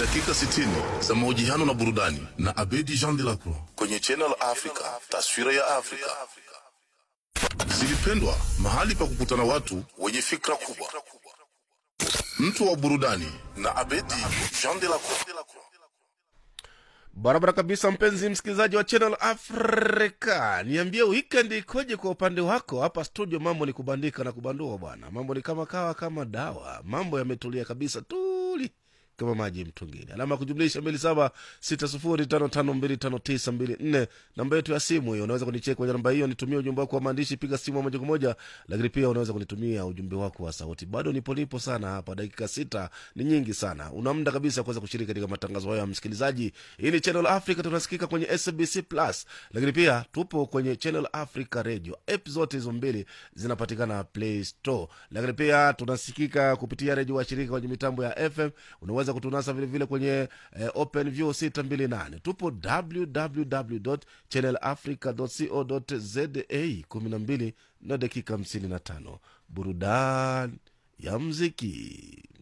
dakika 60 za mahojiano na burudani na Abedi Jean de la Croix kwenye Channel Africa, taswira ya Afrika. Zilipendwa, mahali pa kukutana watu wenye fikra kubwa. Mtu wa burudani na Abedi Jean de la Croix. barabara kabisa mpenzi msikilizaji wa channel africa niambie weekend ikoje kwa upande wako hapa studio mambo ni kubandika na kubandua bwana mambo ni kama kawa kama dawa mambo yametulia kabisa tuli kama maji mtungini alama ya kujumlisha mbili saba sita sufuri tano tano mbili tano tisa mbili nne namba yetu ya simu hiyo unaweza kunicheki kwenye namba hiyo nitumie ujumbe wako wa maandishi piga simu moja kwa moja lakini pia unaweza kunitumia ujumbe wako wa sauti bado nipolipo sana hapa dakika sita ni nyingi sana una muda kabisa kuweza kushiriki katika matangazo hayo ya msikilizaji hii ni channel africa tunasikika kwenye sabc plus lakini pia tupo kwenye channel africa radio app zote hizo mbili zinapatikana play store lakini pia tunasikika kupitia redio washirika kwenye mitambo ya fm unaweza kutunasa vilevile kwenye eh, open view 628 tupo www channel africa co za 12 na dakika 55 burudani ya mziki